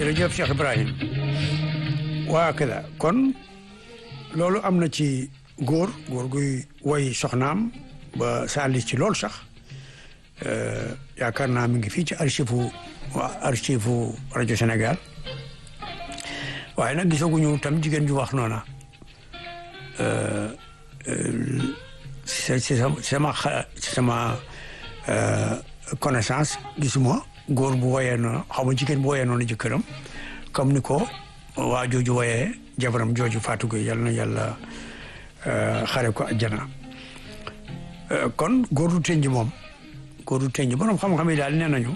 jërëjëf Cheikh Ibrahim waa kada kon loolu am na ci góor góor guy woy soxnaam ba saalis ci loolu sax yaakaar naa mi ngi fii ci archive waa archive rajo Sénégal waaye nag gisaguñu tam jigéen ju wax noona ci sama ci sama connaissance gisuma góor bu woyee noonu xaw ma jigéen bu woyee noonu jëkkëram comme ni ko waa jooju woyee jabaram jooju Fatou Gueye yal na yàlla xare ko àjjana kon góor du tënj moom góor du tënj borom xam-xam yi daal nee nañu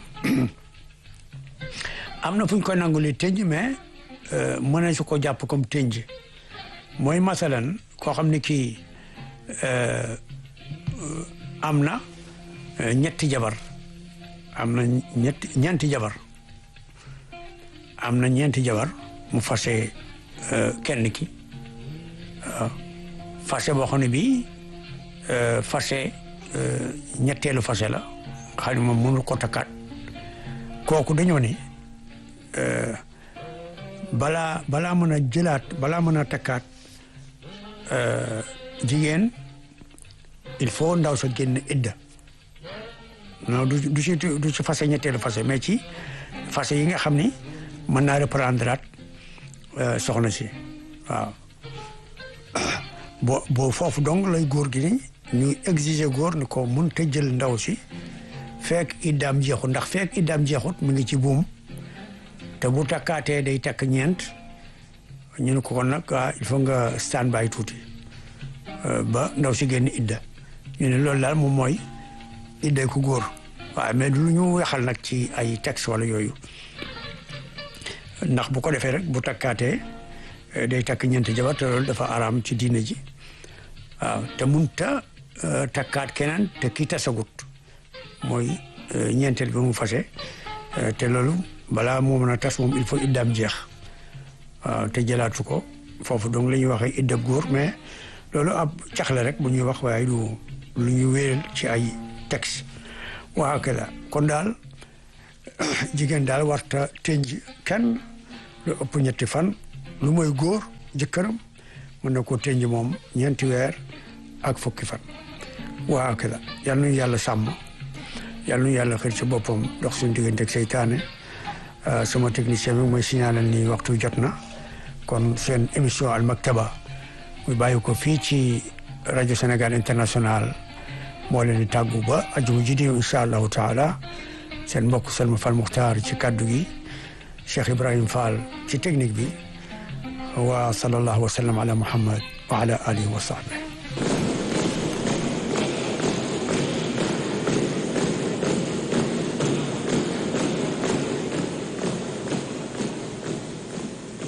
am na fu ñu koy nangulee tënj mais mën na su ko jàpp comme tënj mooy masalan koo xam ne kii am na ñetti jabar am na ñetti ñeenti jabar am na ñeenti jabar mu fase kenn ki fase boo xam ne bii fase ñetteelu fase la xam ne moom mënul ko takkaat kooku dañoo ne balaa balaa mën a jëlaat balaa mën a takkaat jigéen il faut ndaw sa génn idda non du du ci du ci fase ñetteelu fase mais ci fase yi nga xam ni mën naa reprendre soxna si waaw boo boo foofu donc lay góor gi ni ñu exiger góor ni ko mun te jël ndaw si fekk iddaam jeexut ndax fekk iddaam jeexut mu ngi ci buum te bu takkaatee day takk ñeent ñu ne ko kon nag il faut nga stand by tuuti ba ndaw si génn idda ñu ne loolu daal moom mooy idday ku góor waaye mais du lu ñu waxal nag ci ay texte wala yooyu ndax bu ko defee rek bu takkaatee day takk ñeenti jabar te loolu dafa araam ci diine ji waaw te munta takkaat keneen te kii tasagut mooy ñeenteel bi mu fase te loolu balaa moo mën a tas moom il faut iddaam jeex waaw te jëlaatu ko foofu donc la ñuy waxee idda góor mais loolu ab cax la rek bu ñuy wax waaye du lu ñu wéeral ci ay texte waa kada kon daal jigéen daal warta tënj kenn lu ëpp ñetti fan lu mooy góor jëkkëram mën na ko tënj moom ñeenti weer ak fukki fan waa kada yal nañu yàlla sàmm yal nañu yàlla xëy ci boppam dox suñu diggante ak seytaane sama technicien bi mooy signalal ni waxtu jot na kon seen émission al maktaba muy bàyyi ko fii ci rajo Sénégal international moo leen di tàggu ba ajuma ji di incha allahu taala seen mbokk Salma Fall Muxtaar ci kaddu gi Cheikh Ibrahim Fall ci technique bi wa sallallahu wa sallam ala Muhammad wa ala alihi wa sahbihi